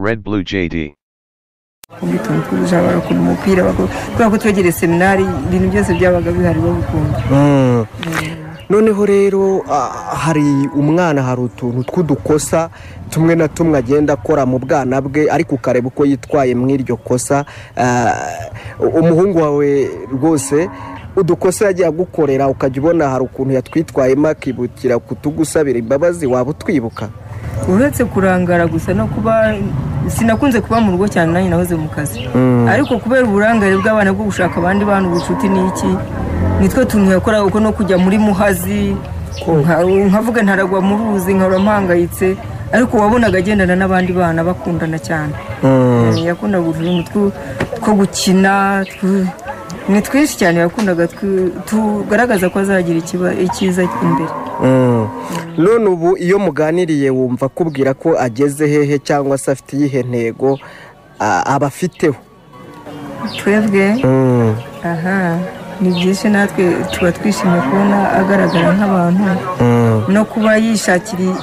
Red Blue JD. ubwituntu bw'ubujura bagakunda umupira bakunda- kubera ko twegereye seminari ibintu byose byabaga bihari babikunda noneho rero ah, hari umwana hari utuntu tw'udukosa tumwe na tumwe agenda akora mu bwana bwe ariko ukareba uko yitwaye mu iryo kosa Ah, umuhungu wawe rwose udukosa yagiye agukorera ukajya ubona hari ukuntu yatwitwayemo akibukira kutugusabira imbabazi waba utwibuka uretse kurangara gusa no kuba sinakunze kuba mu rugo cyane nanjye nahoze mu kazi ariko kubera uburangare bw'abana bwo gushaka abandi bantu ubucuti ni iki nitwe tuntu yakoraga uko no kujya muri muhazi nka- nkavuga ntaragwa mu ruzi nkaba mpangayitse ariko wabonaga agendana n'abandi bana bakundana cyane yakundaga utuntu two- two gukina tw- ni twinshi cyane yakundaga tw- tugaragaza ko azagira ikiba- icyiza imbere none ubu iyo muganiriye wumva akubwira ko ageze hehe cyangwa se afite iyihe ntego ah, aba afiteho twebwe Mm. aha ni byinshi natwe tuba twishimiye kubona agaragara nk'abantu Mm. no kuba yishakira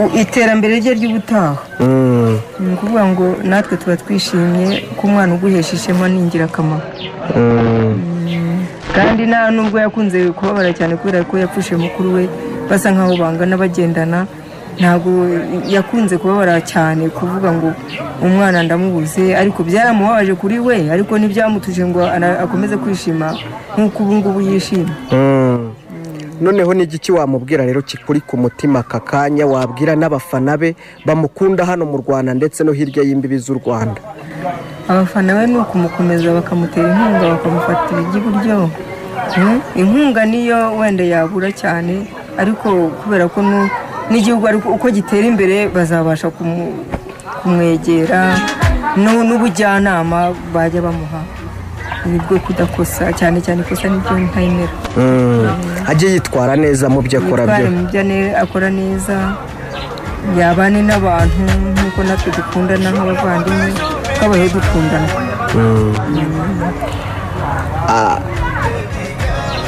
u- iterambere rye ry'ubutaha Mm. ni ukuvuga ngo natwe tuba twishimye ko umwana uguhesha ishema ni ingirakamaro kandi nta nubwo yakunze kubabara cyane kubera ko yapfushije mukuru we basa nkaho bangana bagendana ntabwo yakunze kubabara cyane kuvuga ngo umwana ndamubuze ariko byaramubabaje kuri we ariko ntibyamutuje ngo ana- akomeze kwishima nk'uko ubu ngubu yishima Mm. noneho ni igiki wamubwira rero kikuri ku mutima aka kanya wabwira n'abafana be bamukunda hano mu rwanda ndetse no hirya y'imbibi z'u rwanda abafana be ni ukumukomeza bakamutera inkunga bakamufatira iby'iburyo Mm, inkunga niyo wenda yabura cyane ariko kubera ko nu- n'igihugu ariko uko gitera imbere bazabasha kumu- kumwegera nu- n'ubujyanama bajya bamuha Ni bwo kudakosa cyane cyane ikosa nibyo ntayemera ajye yitwara neza mu byo akora byo yitware mu byo ane- akora neza yabane n'abantu nk'uko natwe dukundana nk'abavandimwe twabayeho dukundana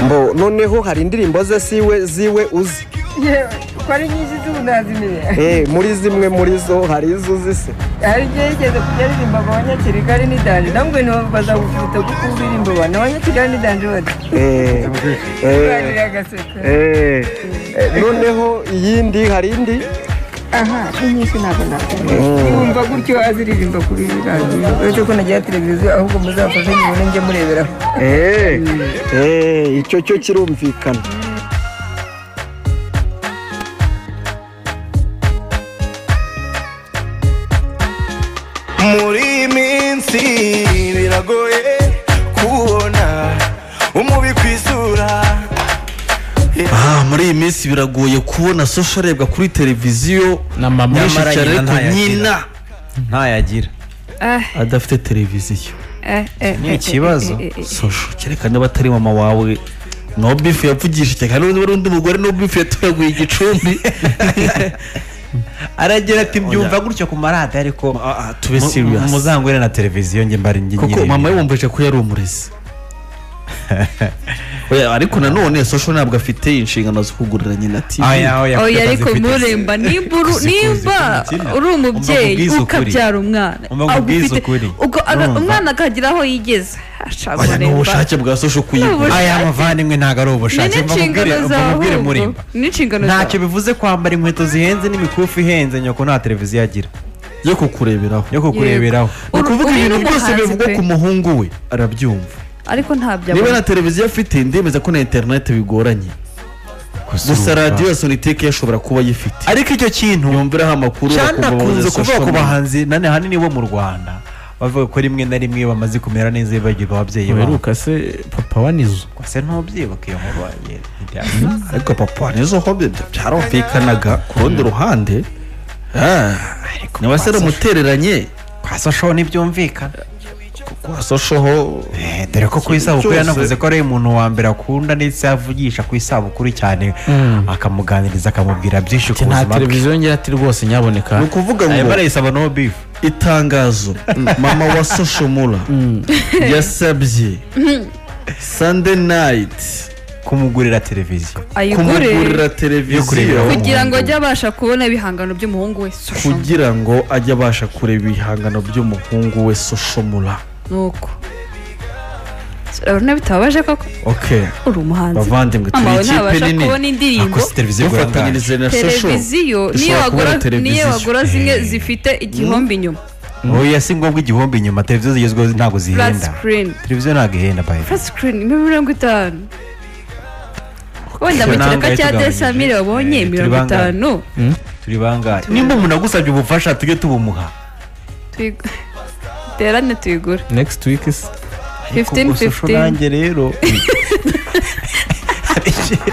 Mbo, noneho hari indirimbo ze siwe ziwe uzi yewe ko ari nyinshi z'ubu nazimenye Eh, muri zimwe muri zo hari izo uzi se hari igihe yigeze kujya aririmbaga abanyakirigari n'idanji namwe ntibazagufuta kuko ubirimbaba ni abanyakirigari n'idanji bati Eh, eh, baganira agaseka eh. Eh, noneho iyindi hari indi aha ni nyinshi ntabwo nakumva wumva gutyo aziririmba kuri radiyo uretse ko nagira televiziyo ahubwo muzafashe nyine njye mureberaho Eh, eh, icyo cyo kirumvikana muri iyi minsi biragoye kubona umubi ku isura Ah, muri iyi minsi biragoye kubona sosho arebwa kuri televiziyo na mama nyinshi cyane ariko nyina ntayagira adafite televiziyo ni ikibazo sosho cyerekana niba atari mama wawe no bifu yapfugishije kandi undi wari undi mugore no bifu yatoraguye igicumbi aragira ati mbyumva gutyo ku maradiyo ariko tube mu- serious. muzangure na televiziyo njye mbari njye kuko nyirimo." mama we wumvise ko yari umurezi Oya, ariko nanone sosho ntabwo afite inshingano zo kugurira nyina tivi Aya, oya, oya kuko ariko atazifite. muremba nimba uru- Zikuzi nimba kumutima. uri umubyeyi Umva ngo ubwize ukuri. ukabyara umwana Umva ngo ubwize agufite- ukuri. ubwo aga- Urumva? umwana akagira aho yigeze Asha, Oya, ni Muremba. ubushake bwa sosho kuyigura Ubushake. aya mavandimwe ntabwo ari ni ubushake mva n'inshingano mubwire- mva zawe mubwire ahubwo. murimba ni n'inshingano ntacyo zawe bivuze kwambara inkweto zihenze n'imikufi ihenze nyoko nta televiziyo agira yo kukureberaho yo kukureberaho ni ukuvuga Uri- uri ibintu byose n'umuhanzi bivugwa pe. ku muhungu we arabyumva ariko ntabyo niba abona na televiziyo afite ndemeza ko na interineti bigoranye gusa radiyo ya soniteke yashobora kuba ayifite ariko icyo kintu yumviraho amakuru cyane bakumva akunze bamuzi kuvuga social ku media. bahanzi nane ahanini bo mu rwanda bavuga ko rimwe na rimwe bamaze kumera neza bibagirwa ababyeyi babo Uheruka se papa wa nizo se ntubyibuka iyo nkuru wagiye ariko papa wa nizo ho byo byarumvikanaga ku rundi ruhande Ah, niba se aramutereranye kwa sosho ntibyumvikana kwa soshoho Eh, dore ko ku isabukuru Byose. yanavuze ko ari umuntu wa mbere akunda ndetse avugisha ku isabukuru cyane akamuganiriza akamubwira byinshi ku nta buzima bwe televiziyo ngira ati rwose ni nyaboneka ukuvuga Ayo ngo barayisaba no bifu itangazo mama wa soshomura yasabye sande nayiti kumugurira televiziyo ayigure kumugurira televiziyo kugira ngo ajye abasha kubona ibihangano by'umuhungu we Social. kugira ngo ajye abasha kureba ibihangano by'umuhungu we soshomura nuko urabona bitababaje koko okay uri umuhanzi bavandimwe Mama turi wawe ikipe ntabasha nini kubona indirimbo akoze televiziyo burangaje mufatanyirize na sosho televiziyo niyo dushobora kubona wagura niyo televiziyo. wagura zimwe zifite igihombe inyuma oya si ngombwa igihombi inyuma televiziyo zigezweho ntabwo flat zihenda screen televiziyo ntabwo ihenda bayi flat screen ni mirongo itanu wenda mu Ntabwo kiraka ari cya tugabanyije. desamire wabonye Eh, turi mirongo bangahe? itanu turi bangahe nimba umuntu agusabye ubufasha tujye tubumuha tuyigu- terane tuyigure next week is Ariko 15, gusa usho 15. nanjye rero hari iki-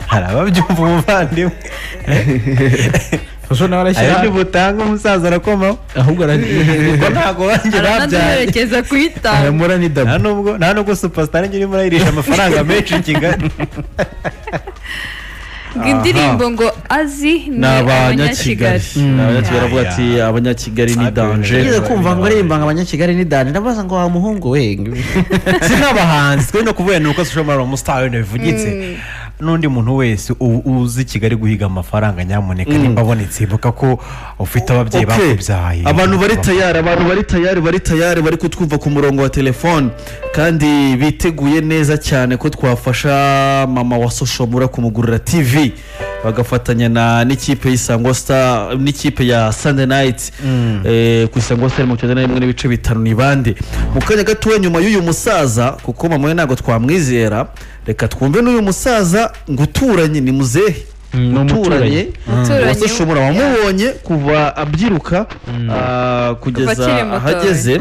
hari ababyumva umuvandimwe ushobora nawe hari ibyo arashyira butanga umusaza arakomaho ahubwo kuko ntabwo banjye babyaye aranaduherekeza kuyitanga aramura ni nta dabo nubwo nta nubwo supasitari njye urimo urayirisha amafaranga menshi i kigali ngo indirimbo ngo azi ni ni abanyakigali abanyakigali ni abanyakigali aravuga Ya, ati ya. abanyakigali ni Abyo danje bimeze. Nigeze kumva ngo aririmba ngo abanyakigali ni dani ndabaza ngo wa muhungu we si nk'abahanzi twe no kuvuga ni uko social media umusitari wenda bivugitse n'undi muntu wese u- uzi kigali guhiga amafaranga nyamuneka nimba abonetse ibuka ko ufite ababyeyi Okay. bakubyaye abantu bari tayari abantu bari tayari bari tayari bari kutwumva ku murongo wa telefone kandi biteguye neza cyane ko twafasha mama wa soshomura kumugurira tv bagafatanya na n'ikipe y'isango star n'ikipe ya sunday night eh, ku isango star mu cyenda rimwe n'ibice bitanu ni bande mu kanya gatoya nyuma y'uyu musaza kuko mama we ntabwo twamwizera reka twumve n'uyu musaza ngo uturanye ni muzehe ni umuturanyi uturanye Umuturanyi. uwase shomora wamubonye kuva abyiruka Kuva ah, akiri kugeza muto, ahageze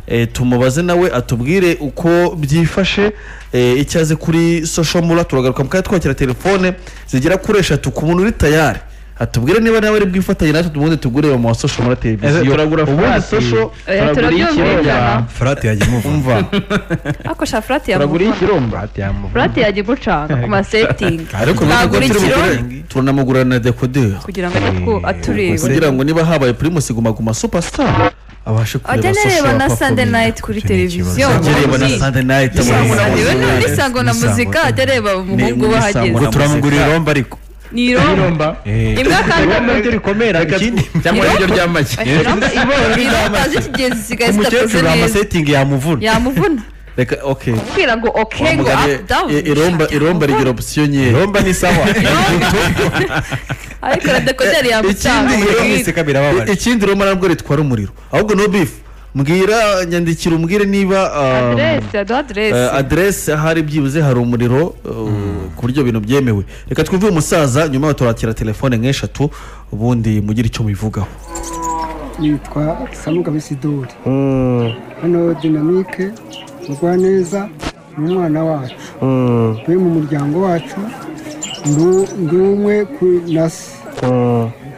Eh, tumubaze nawe atubwire uko byifashe eh, icyo azi kuri soshomura turagaruka mukanya twakira telefone zigera kuri eshatu ku muntu uri tayari atubwire niba nawe ari bwifatanye natwe tumundi tugure mu wa soshomura Ese televiziyo turagura ubundi furati. sosho Oya, turabyumvikana furati yagiye umuvuga umva akoresha furati ya furati yamuvuga furati yajya igucanga ku masetingi ariko Nagura turamugura- ikiro. turanamugurana na dekoderi kugira ngo ajye ku- atureba kugira ngo niba habaye pirimusi guma guma supasitari abashe ajya kureba anareba soshora na papa sande Bill. nayiti kuri Icyo ni televiziyo ikibazo. Ajya areba na umuhanzi. Sunday night Isango na- amuhanzi. niwe ni muri sango na Isango. muzika ajya areba umuhungu we muri ahageze Isango na- turamugurira iromba ariko ni irombo imwe kandi rikomera ikindi cyangwa Irombo- niryo ry'amagi irombo z'ikigezi zisigaye zidakoze umukecuru neza amasetingi yamuvuna yamuvuna reka okay kubwira ngo oke ngo Wamugane, up down i- iromba iromba rigira opisiyo nkeya iromba ni sawa ariko radekoderi yamutanga Ikindi iyo irombo- mwiseka birababaje ikindi iromba nabwo ritwara umuriro ahubwo no bifu mbwira nyandikira umbwire niba um, aderesi yaduha aderesi eh, aderesi ahari byibuze hari umuriro uh, ku buryo bintu byemewe reka twumve uyu musaza nyuma yaho turakira telefone nk'eshatu ubundi mugire icyo mubivugaho nitwa samugabe sidori hano dinamike mugwaneza ni umwana wacu we mu muryango wacu ni- ni umwe ku- na se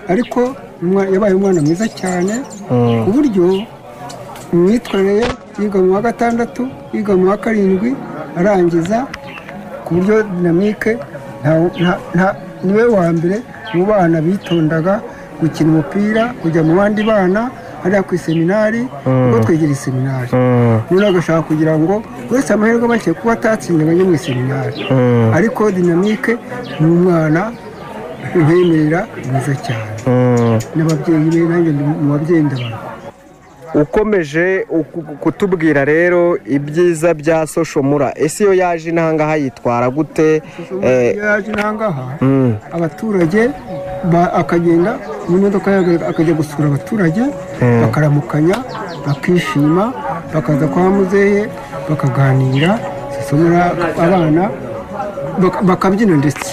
ariko umwa- yabaye umwana mwiza cyane ku buryo imyitwarire ye yiga mu wa gatandatu yiga mu wa karindwi arangiza ku buryo dinamike nta- nta- nta- niwe wa mbere mu bana bitondaga gukina umupira kujya mu bandi bana hariya ku iseminari kuko twegera iseminari noneho agashaka kugira ngo wese amahirwe make kuba atatsinda abajya mu iseminari ariko dinamike ni umwana ubemerera mwiza cyane n'ababyeyi be nanjye ndi mu babyeyi ndabara ukomeje uku- kutubwira rero ibyiza bya soshomura ese iyo yaje inahangaha yitwara gute Eh, iyo yaje intangaha abaturage ba- akagenda mu modoka ye akajya gusura abaturage bakaramukanya bakishima bakaza kwa muzehe bakaganira zisomera abana baka- bakabyina ndetse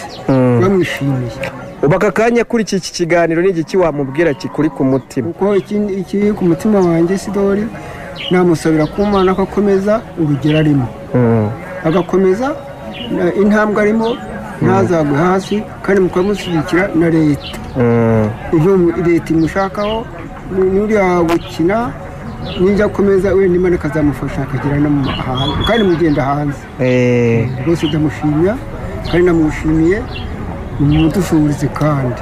bamwishimiye ubu aka kanya kuri iki iki kiganiro ni igiki wamubwira kikuri ku mutima kuko ikindi- ikiri ku mutima wanjye sidori namusabira ku mana ko akomeza urugero arimo agakomeza eh, intambwe arimo ntazagwe hasi kandi mukamushyigikira na leta ibyo mu- leta imushakaho ni- n'uriya gukina nijya akomeza wenda imana ikazamufasha akagera no mu mahanga kandi mugenda hanze Eh, rwose ndamushimira kandi namushimiye ni mudusubirize kandi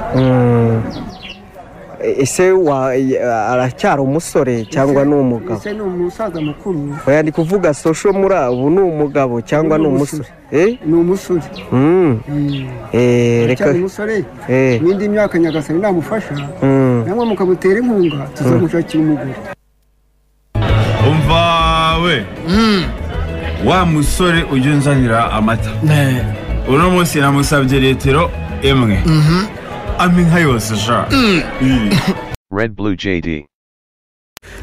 ese wa- eh, aracyari umusore cyangwa ni umugabo ese ni umusaza mukuru oya ndi kuvuga sosho muri abo ni umugabo cyangwa ni Ni umusore Eh? ni umusore Mm. Eh, reka cyane umusore Eh. n'indi myaka nyagasani namufasha Mm. namwe mukabutera inkunga tuzamushakira umugore umva we wa musore ujya unzanira amata uno munsi namusabye litiro imwe ampa inka yose sha Iyi. Red Blue JD.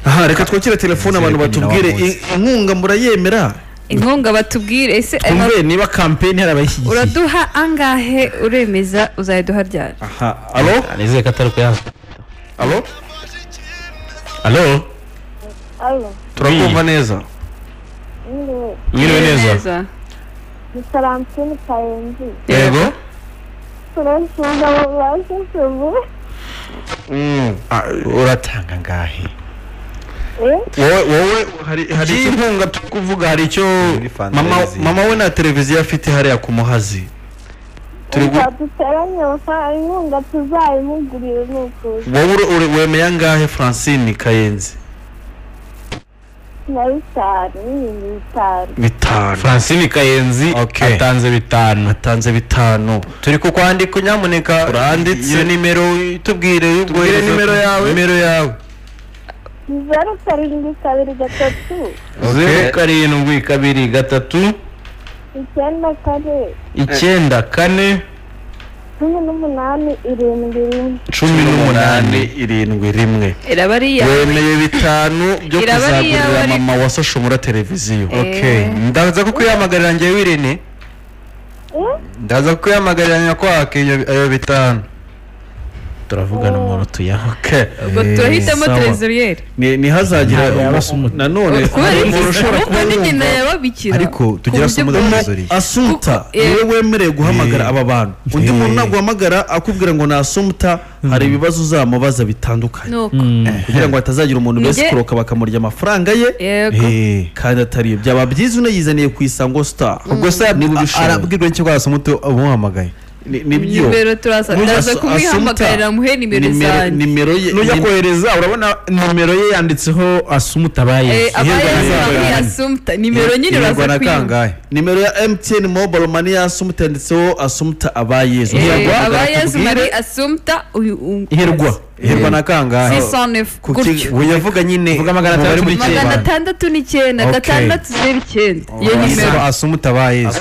aha reka twakire telefone abantu batubwire in- inkunga murayemera inkunga batubwire ese twumve niba kampeni hari abayishyigikiye uraduha angahe uremeza uzayiduha ryari aha alo nizeye ko atari kuyaza alo alo Alo, turakumva neza mwiriwe. mwiriwe neza Ni Tarantino Karenzi. yego Turasubiza mu bibazo tubu. Ah, uratanga angahe Eh? wowe wowe hari hari icyo inkunga turi kuvuga hari icyo mama mama we nta televiziyo afite hariya ku muhazi turi gu- Duteranye amafaranga inkunga tuzayimugurire ni ukuza. wowe uri- uri- wemeye angahe francine kayenzi Na bitanu, n'ibindi bitanu. bitanu francine kayenzi atanze bitanu atanze bitanu turi kukwandika nyamuneka Uranditse. iyo nimero tubwire Tubwire nimero yawe. nimero yawe Ni zeru karindwi kabiri gatatu. zeru karindwi kabiri gatatu Icyenda kane. icyenda kane Cumi n'umunani irindwi rimwe. cumi n'umunani irindwi rimwe iraba ari iyawe wemeye bitanu byo Iraba ari iyawe kuzagurira ariko. mama wa soshomura televiziyo Eh. Okay. ndaza kukwihamagarira njyewe wirene ndaza kukwihamagarira nyakwaka iyo ayo bitanu turavugana umuntu tuyaho ubwo turahitamo terezoriyeri ni ni hazagira nanone kubera hari umuntu iki ushobora ahubwo ni nyina yababikira ariko tugira se muri trezoriye asumta niwe wemerewe guhamagara aba bantu undi muntu naguhamagara akubwira ngo ni asumta hari ibibazo uzamubaza bitandukanye Nuko. kugira ngo hatazagira umuntu Njye- besikoroka bakamurya amafaranga ye Yego. Eh, kandi atari yo byaba byiza unayizaniye ku isango star ubwo se arabwirwa n'icyo rwasa umuti umuhamagaye nibyo nimero turasa Nujya ndaza asa- kumwihamagarira muhe nimero zanjye nimero ye nujya kohereza urabona nimero ye yanditseho asumutabaye Eh, abaye abaye asumta nimero nyine uraza kwiha nimero ya mtn mobile money ya asumta yanditseho asumta abayezu abayezu mari asumta uyu- u- hirwa hirwa na kangahe 609 Ku gutyo. ki- uya vuga nyine vuga magana atandatu magana atandatu n'icyenda Okay. gatandatu zeru icyenda iyo nimero asumutabayezu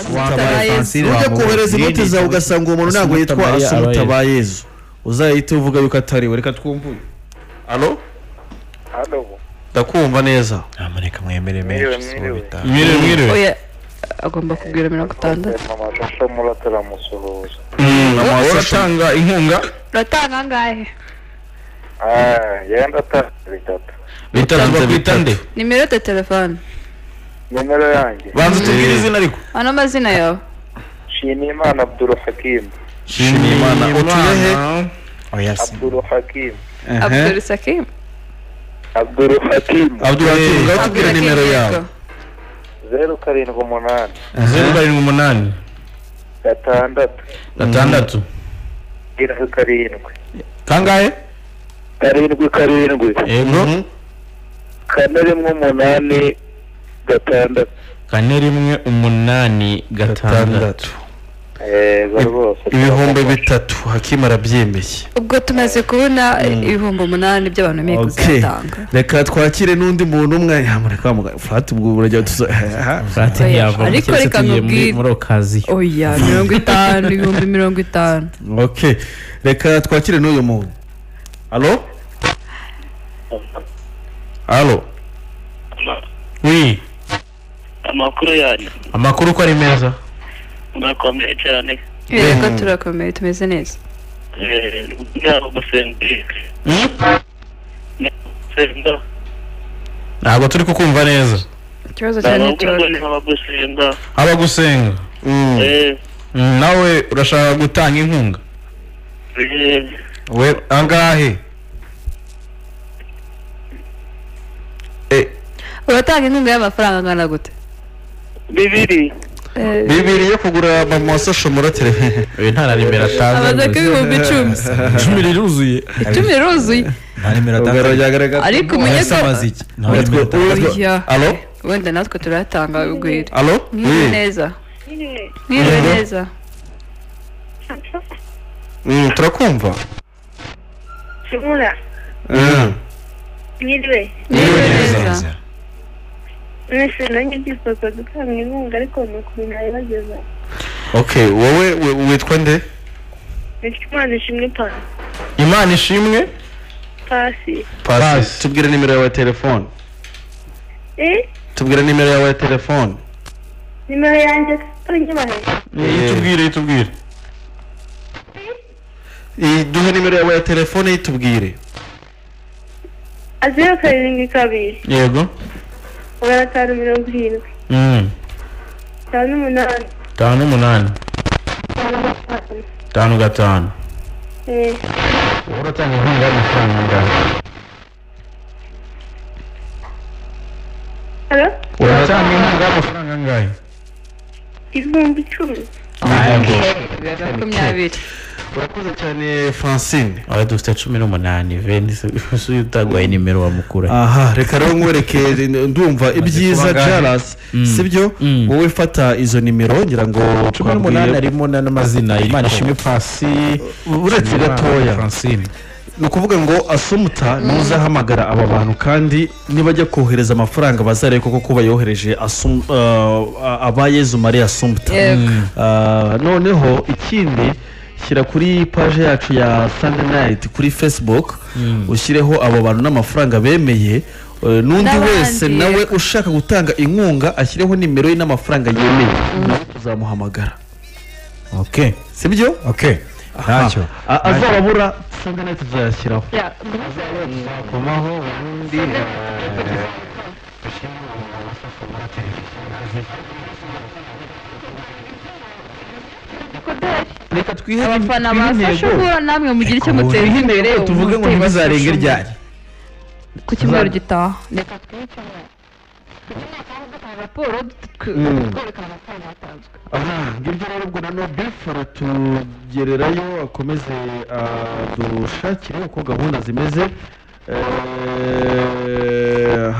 ujya kohereza inoti zawe ugasanga uwo muntu ntabwo yitwa asumta abayezu uzahita uvuga yuko atari we reka twumvuye alo Halo. ndakumva neza ntamaneka mwemere Mwiriwe, menshi mwiriwe. Mwiriwe, mwiriwe. Oya, agomba kubwira mirongo itandatu Mama Shasha muratamusuhuza. mama we uratanga inkunga uratanga angahe Ah, yenda atanze bitatu. bitatu bakwita nde nimero ya telefone Numero yanjye. banza utubwire izina ariko ano amazina yawe Nshimiyimana Abdul Hakim. shimimana utuye he oya Abdul Hakim. abdul sakim Abdul Hakim. Abdul Hakim, ngaho tubwire nimero yawe. Zeru karindwi umunani. zeru karindwi umunani Gatandatu. gatandatu Irindwi karindwi. kangahe Karindwi karindwi. yego Kane rimwe umunani gatandatu. kane rimwe umunani gatandatu Yego rwose. ibihumbi bitatu hakimu arabyemeye ubwo tumaze kubona ibihumbi umunani by'abantu bemeye Okay. kuzatanga reka twakire n'undi muntu umwe yamureka muganga furati ubwo burajya tuza furati Oya, ntiyavamo, ariko keretse reka tugiye muri- nkubwire. muri okaziyo oya mirongo itanu ibihumbi mirongo itanu okay reka twakire n'uyu muntu alo alo wi amakuru yanyu amakuru uko ari meza murakomeye cyane reka turakomeye tumeze neza ntabwo gusendika gusenga ntabwo turi kukumva neza ikibazo ntabwo cyane gukora nk'aba gusenga haba gusenga Mm. Eh. Mm, nawe urashaka gutanga inkunga we angahe uratanga inkunga y'amafaranga angana gute bibiri bibiri yo kugura mama sosho murotire uyu nta na nimero atanze Abaza ko ibihumbi icumi. icumi riruzuye icumi riruzuye nta nimero atanze ugaragara Ariko umenye ko- nta nimero atanze Oya. alo wenda natwe turatanga urugwiro alo mwiriwe neza mwiriwe Mhm. neza Mm, turakumva kimura Mm. nyiriwe mwiriwe neza mwese nanjye ndifuza gutanga inkunga ariko ni ukuntu nabibageza okay wowe we- witwa nde bityo imana ishimwe pa- imana ishimwe pasi pasi tubwire nimero yawe ya telefone eh tubwire nimero yawe ya telefone nimero yanjye ari nyabahe yitubwire yitubwire duhe nimero yawe ya telefone yitubwire azeru karindwi kabiri yego magana atanu mirongo irindwi itanu umunani tanu umunani itanu gatanu tanu gatanu eh uratanga inkunga y'amafaranga angana halo uratanga inkunga y'amafaranga angahe ibihumbi icumi makumyabiri urakoze cyane francine aba dufite cumi n'umunani venise usuye utagwaye nimero wamukura aha reka rero nkwereke ndumva ibyiza kuba angahe? jaras Mm. sibyo wowe fata izo nimero ngira ngo cumi n'umunani harimo na- n'amazina imana ishimwe pasi uretse Imana gatoya. francine ni ukuvuga ngo asumuta ntuzahamagara aba bantu kandi nibajya kohereza amafaranga bazarebe koko ko bayohereje Asum- uh, aba yezu marie asumuta Yego. Uh, noneho ikindi shyira kuri paje yacu ya sunday night kuri facebook ushyireho abo bantu n'amafaranga bemeye uh, n'undi N'abandi, wese nawe ushaka gutanga inkunga ashyireho nimero ye n'amafaranga yemeye nawe tuzamuhamagara ok sibyo ok ntacyo A- azababura sunday night tuzayashyiraho kumaho ubundi reka twihe abafana bafashe uhura namwe mugire icyo muteza Twihe imbere intego, tuvuge ngo umutera ntibazarenga icumu. iryari ku cyumweru gitaha reka twicare raporo Mm. twerekana amafaranga yatanzwe aha ngibyo rero ubwo nano befu aratugererayo akomeze adushakire uko gahunda zimeze Eh,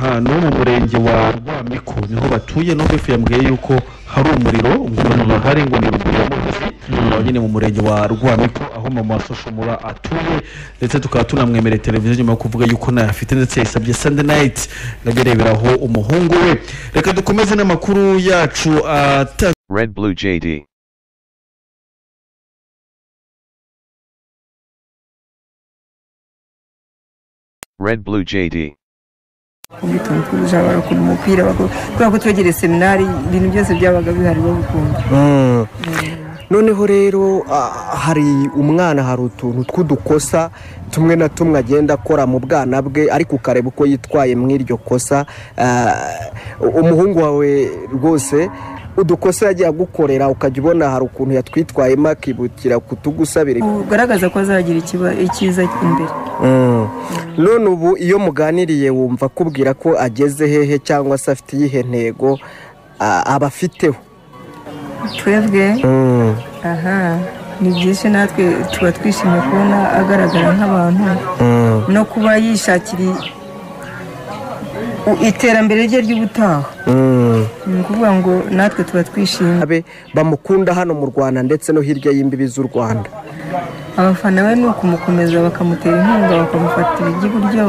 hano mu murenge wa rwamiko niho batuye no befu yambwiye yuko hari umuriro ngurane bahari ngo ni ruguru y'umugezi aho nyine mu murenge wa rwamiko aho mama soshomura atuye ndetse tukaba tunamwemereye televiziyo nyuma yo kuvuga yuko nayo afite ndetse yasabye sunday night ndabireberaho umuhungu we reka dukomeze n'amakuru yacu atandukanye Red Blue JD. Red Blue JD. ubwitonzi bw'ubujura barakunda umupira bakora- kubera ko twegereye seminari ibintu byose byabaga bihari babikunda Mm. noneho rero ah, hari umwana hari utuntu tw'udukosa tumwe na tumwe agenda akora mu bwana bwe ariko ukareba uko yitwaye mu iryo kosa Ah, umuhungu wawe rwose udukosa yagiye agukorera ukajya ubona hari ukuntu yatwitwayemo akibukira kutugusabira ugaragaza ko azagira ikiba- icyiza imbere Mm. none ubu iyo muganiriye wumva akubwira ko ageze hehe cyangwa se afite iyihe ntego ah, aba afiteho twebwe Mm. aha ni byinshi natwe tuba twishimiye kubona agaragara nk'abantu Mm. no kuba yishakira u- iterambere rye ry'ubutaha Mm. ni ukuvuga ngo natwe tuba twishimye abe bamukunda hano mu rwanda ndetse no hirya y'imbibi z'u rwanda abafana be ni ukumukomeza bakamutera inkunga bakamufatira iry'iburyo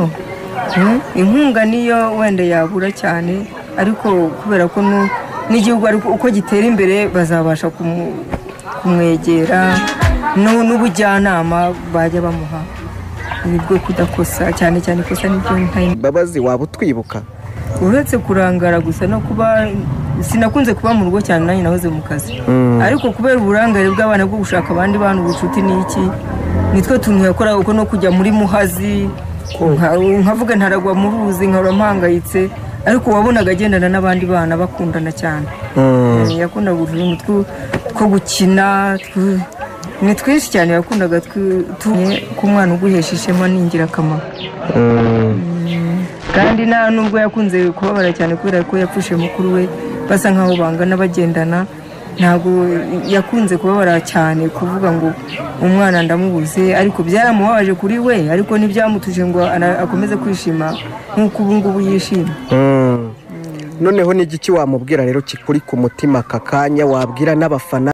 Mm, inkunga niyo wenda yabura cyane ariko kubera ko nu- n'igihugu ariko uko gitera imbere bazabasha kumu- kumwegera nu- n'ubujyanama bajya bamuha Ni bwo kudakosa cyane cyane ikosa nibyo ntayo mbabazi waba utwibuka uretse kurangara gusa no kuba sinakunze kuba mu rugo cyane nanjye nahoze mu kazi Mm. ariko kubera uburangare bw'abana bwo gushaka abandi bantu ubucuti ni iki nitwe tuntu yakora uko no kujya muri muhazi nka- nkavuga ntaragwa mu ruzi nkaba mpangayitse ariko wabonaga agendana n'abandi bana bakundana cyane Mm. Eh, yakundaga utuntu twu- two gukina twu- ni twinshi cyane yakundaga twu- tu- ko umwana uguhesha ishema ni ingirakamaro kandi nta nubwo yakunze kubabara cyane kubera ko yapfushe mukuru we basa nkaho bangana bagendana ntabwo yakunze kubabara cyane kuvuga ngo umwana ndamubuze ariko byaramubabaje kuri we ariko ntibyamutuje ngo ana- akomeze kwishima nk'uko ubu ngubu yishima noneho n'igiki wamubwira rero kikuri ku mutima aka kanya wabwira n'abafana